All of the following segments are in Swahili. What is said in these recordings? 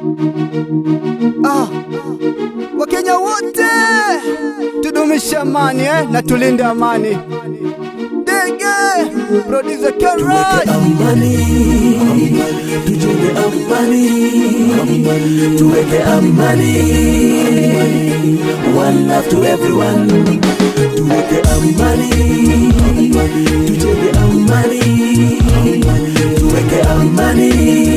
Ah, Wakenya wote tudumishe amani eh, na tulinde amani. Dege producer Keraj amani, tujenge amani, tuweke amani. One love to everyone, tuweke amani, tujenge amani, tuweke amani.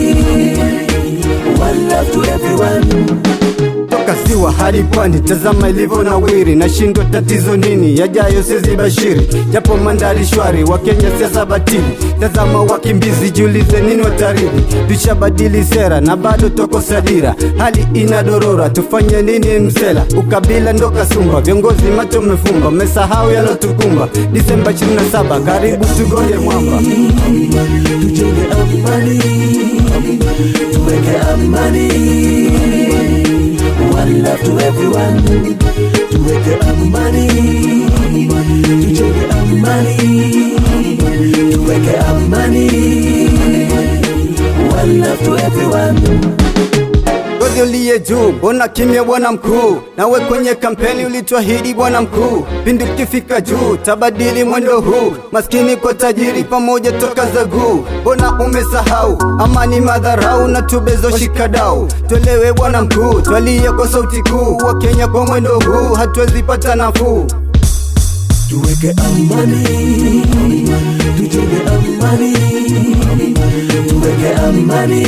One love to everyone. toka ziwa hadi pwani, tazama ilivyo nawiri, nashindwa tatizo nini, yajayo sizi bashiri, japo mandhari shwari, Wakenya siasa batili, tazama wakimbizi, jiulize nini wataridi, tushabadili sera na bado toko sadira, hali inadorora, tufanye nini msela, ukabila ndo kasumba, viongozi macho mefumba, mesahau yalotukumba, Disemba 27 karibu tugonge mwamba. tujenge amani, tuweke amani. One love to everyone, tuweke amani, tujenge amani, tuweke amani. One love to everyone. Godhi uliye juu, mbona kimya bwana mkuu? Nawe kwenye kampeni ulituahidi bwana mkuu, pindi ukifika juu tabadili mwendo huu, maskini kwa tajiri pamoja toka za guu. Mbona umesahau amani madharau na tubezo shikadau? Twelewe bwana mkuu, twalie kwa sauti kuu, wa Kenya kwa mwendo huu hatuwezi pata nafuu. tuweke amani, tujenge amani, tuweke amani.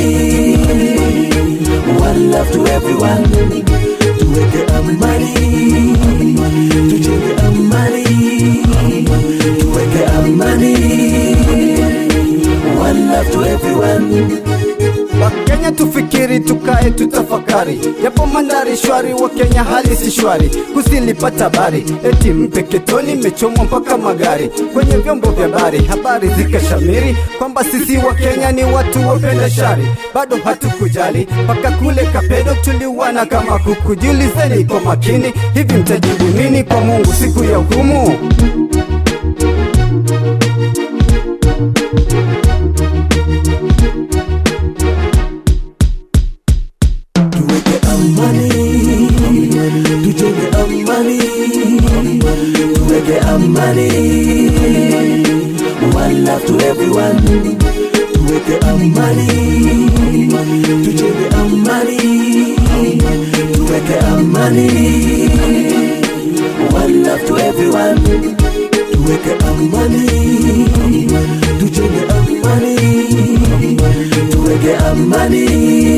One love to everyone, tuweke amani, tujenge amani, tuweke amani. One love to everyone. Wakenya tufikiri, tukae tutafakari, japo mandhari shwari, Wakenya hali si shwari. Kusilipata habari eti Mpeketoni imechomwa mpaka magari kwenye vyombo vya habari, habari zikashamiri kwamba sisi Wakenya ni watu wapenda shari. Bado hatukujali mpaka kule Kapedo tuliwana kama kuku. Jiulizeni kwa makini, hivi mtajibu nini kwa Mungu siku ya hukumu? tuweke amani, tujenge amani, tuweke amani. One love to everyone, tuweke amani, tujenge amani, tuweke amani. One love to everyone, tuweke amani, tujenge amani, tuweke amani.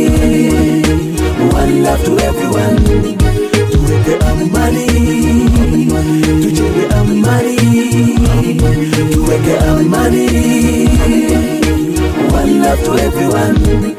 One love to everyone. Tuweke amani, tujenge amani, tuweke amani. One love to everyone.